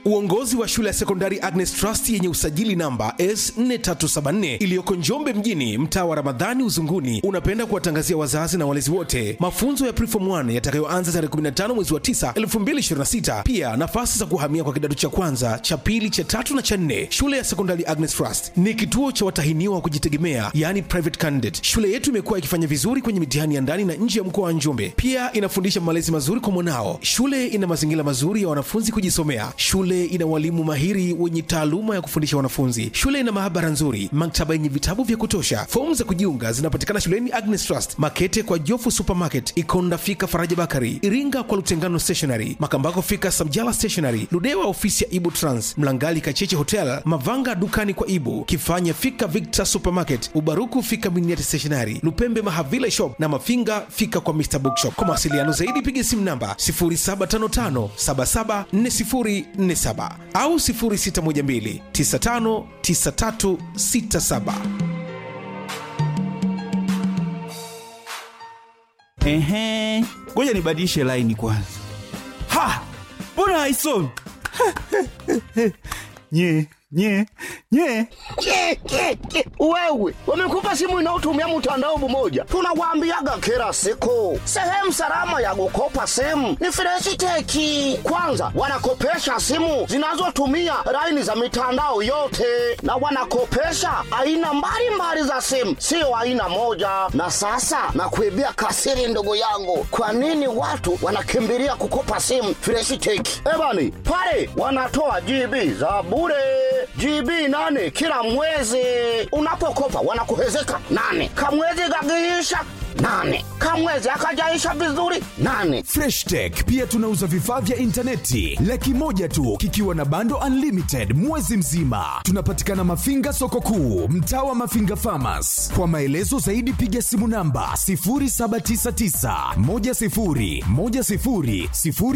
Uongozi wa shule ya sekondari Agnes Trust yenye usajili namba S4374 iliyoko Njombe mjini, mtaa wa Ramadhani Uzunguni, unapenda kuwatangazia wazazi na walezi wote mafunzo ya Preform 1 yatakayoanza tarehe 15 mwezi wa 9 2026. Pia nafasi za kuhamia kwa kidato cha kwanza, cha pili, cha tatu na cha nne. Shule ya sekondari Agnes Trust ni kituo cha watahiniwa wa kujitegemea, yani private candidate. Shule yetu imekuwa ikifanya vizuri kwenye mitihani ya ndani na nje ya mkoa wa Njombe. Pia inafundisha malezi mazuri kwa mwanao. Shule ina mazingira mazuri ya wanafunzi kujisomea. Shule ina walimu mahiri wenye taaluma ya kufundisha wanafunzi. Shule ina maabara nzuri, maktaba yenye vitabu vya kutosha. Fomu za kujiunga zinapatikana shuleni Agnes Trust, Makete kwa Jofu Supermarket, Ikonda fika Faraja Bakari, Iringa kwa Lutengano Stationery, Makambako fika Samjala Stationery, Ludewa ofisi ya Ibu Trans, Mlangali Kacheche Hotel, Mavanga dukani kwa Ibu, Kifanya fika Victor Supermarket, Ubaruku fika Miniati Stationery, Lupembe Mahavila Shop na Mafinga fika kwa Mr Bookshop. Kwa mawasiliano zaidi piga simu namba 0755 774047 au 0612 959367. Ehe, ngoja nibadilishe laini kwanza. Ha, mbona haisomi? nye nye nye Ke, ke, ke. Wewe wamekupa simu inayotumia mtandao mmoja, tunawaambiaga kila siku, sehemu salama ya kukopa simu ni Freshiteki. Kwanza wanakopesha simu zinazotumia laini za mitandao yote, na wanakopesha aina mbalimbali za simu, sio aina moja. Na sasa nakuibia kasiri, ndugu yangu, kwa nini watu wanakimbilia kukopa simu Freshiteki? Ebani pale wanatoa GB za bure GB nane kila mwezi. Unapokopa wanakuhezeka nane, kamwezi kakiisha nane, kamwezi akajaisha vizuri nane. Fresh Tech pia tunauza vifaa vya intaneti laki moja tu kikiwa na bando unlimited mwezi mzima. Tunapatikana Mafinga soko kuu, mtaa wa Mafinga Farmers. Kwa maelezo zaidi piga simu namba 0799 10 10 00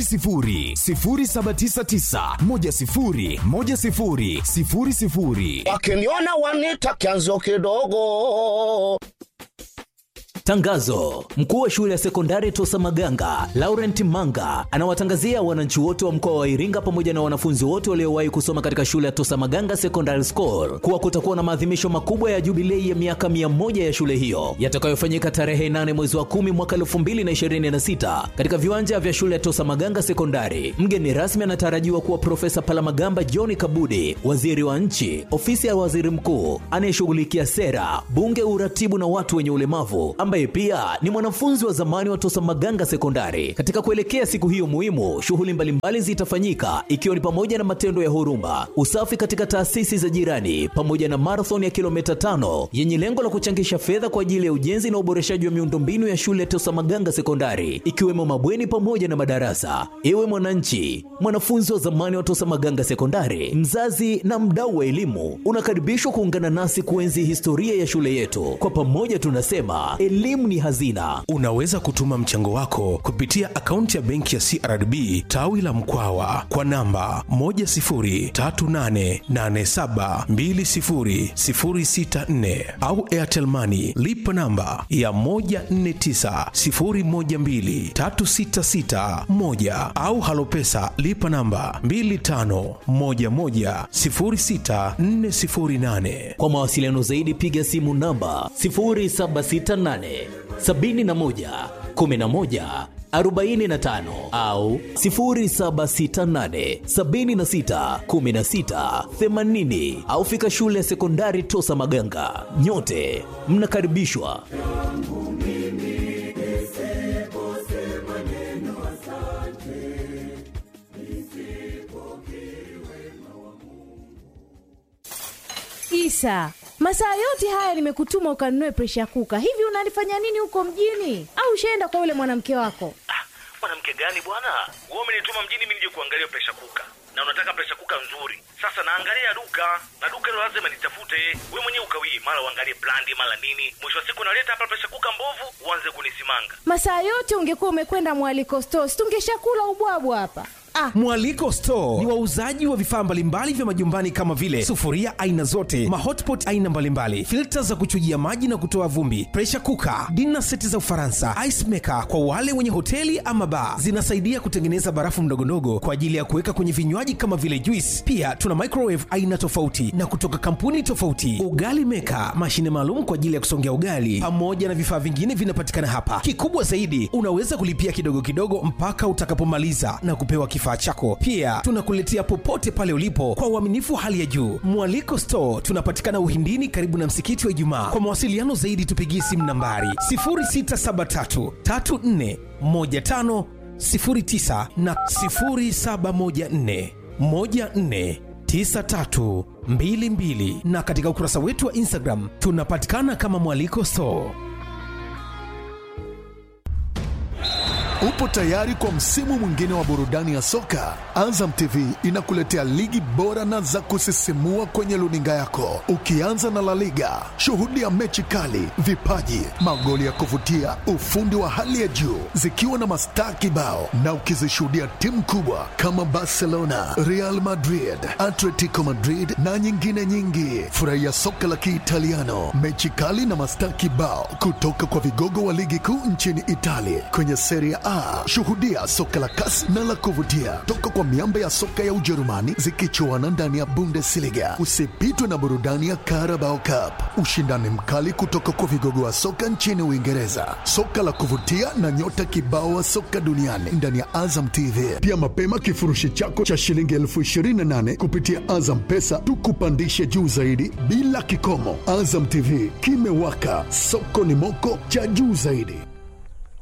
0799 10 10 00. Wakiniona wanita kianzio kidogo. Tangazo: mkuu wa shule ya sekondari Tosa Maganga Laurent Manga anawatangazia wananchi wote wa mkoa wa Iringa pamoja na wanafunzi wote waliowahi kusoma katika shule ya Tosa Maganga Secondary School kuwa kutakuwa na maadhimisho makubwa ya jubilei ya miaka mia moja ya shule hiyo yatakayofanyika tarehe 8 mwezi wa 10 mwaka 2026 katika viwanja vya shule ya Tosa Maganga Sekondari. Mgeni rasmi anatarajiwa kuwa Profesa Palamagamba John Kabudi, waziri wa nchi, ofisi ya waziri mkuu anayeshughulikia sera, bunge, uratibu na watu wenye ulemavu ambaye pia ni mwanafunzi wa zamani wa Tosa Maganga Sekondari. Katika kuelekea siku hiyo muhimu, shughuli mbalimbali zitafanyika ikiwa ni pamoja na matendo ya huruma, usafi katika taasisi za jirani, pamoja na marathon ya kilomita tano yenye lengo la kuchangisha fedha kwa ajili ya ujenzi na uboreshaji wa miundombinu ya shule ya Tosa Maganga Sekondari, ikiwemo mabweni pamoja na madarasa. Ewe mwananchi, mwanafunzi wa zamani wa Tosa Maganga Sekondari, mzazi na mdau wa elimu, unakaribishwa kuungana nasi kuenzi historia ya shule yetu. Kwa pamoja tunasema elimu ni hazina. Unaweza kutuma mchango wako kupitia akaunti ya benki ya CRDB tawi la Mkwawa kwa namba 10388720064 au Airtel Money lipa namba ya 1490123661 au Halopesa lipa namba 25110648. Kwa mawasiliano zaidi piga simu namba 0768 71 11 45 au 0768 76 16 80 au fika shule ya sekondari Tosa Maganga. Nyote mnakaribishwa. Isa, masaa yote haya nimekutuma ukanunue presha kuka. Hivi unalifanya nini huko mjini? Au ushaenda kwa yule mwanamke wako? Ah, mwanamke gani bwana? Wewe umenituma mjini mimi nije kuangalia presha kuka, na unataka presha kuka nzuri. Sasa naangalia duka na duka hilo lazima nitafute. Wewe mwenyewe ukawie, mara uangalie brandi, mara nini. Mwisho wa siku naleta hapa presha kuka mbovu, uanze kunisimanga. Masaa yote ungekuwa umekwenda mwaliko stores, tungeshakula ubwabwa hapa. Ah. Mwaliko Store ni wauzaji wa vifaa mbalimbali vya majumbani kama vile sufuria aina zote, mahotpot aina mbalimbali, filta za kuchujia maji na kutoa vumbi, pressure cooker, dinner seti za Ufaransa, ice maker kwa wale wenye hoteli ama bar. Zinasaidia kutengeneza barafu ndogondogo kwa ajili ya kuweka kwenye vinywaji kama vile juice. Pia tuna microwave aina tofauti na kutoka kampuni tofauti, ugali maker, mashine maalum kwa ajili ya kusongea ugali, pamoja na vifaa vingine vinapatikana hapa. Kikubwa zaidi, unaweza kulipia kidogo kidogo mpaka utakapomaliza na kupewa kifaa chako. Pia tunakuletea popote pale ulipo kwa uaminifu wa hali ya juu. Mwaliko Store tunapatikana Uhindini, karibu na msikiti wa Ijumaa. Kwa mawasiliano zaidi, tupigie simu nambari 0673 34 15 09 na 0714 14 9322 na katika ukurasa wetu wa Instagram tunapatikana kama Mwaliko Store. Upo tayari kwa msimu mwingine wa burudani ya soka? Azam TV inakuletea ligi bora na za kusisimua kwenye luninga yako, ukianza na La Liga. Shuhudia mechi kali, vipaji, magoli ya kuvutia, ufundi wa hali ya juu, zikiwa na mastaa kibao, na ukizishuhudia timu kubwa kama Barcelona, Real Madrid, Atletico Madrid na nyingine nyingi. Furahia soka la Kiitaliano, mechi kali na mastaa kibao kutoka kwa vigogo wa ligi kuu nchini Italia kwenye Serie A. Shuhudia soka la kasi na la kuvutia toka kwa miamba ya soka ya Ujerumani zikichuana ndani ya Bundesliga. Usipitwe na burudani ya Carabao Cup, ushindani mkali kutoka kwa vigogo wa soka nchini Uingereza, soka la kuvutia na nyota kibao wa soka duniani ndani ya Azam TV. Pia mapema kifurushi chako cha shilingi elfu ishirini na nane kupitia Azam Pesa tukupandishe juu zaidi bila kikomo. Azam TV kimewaka, soko ni moko cha juu zaidi.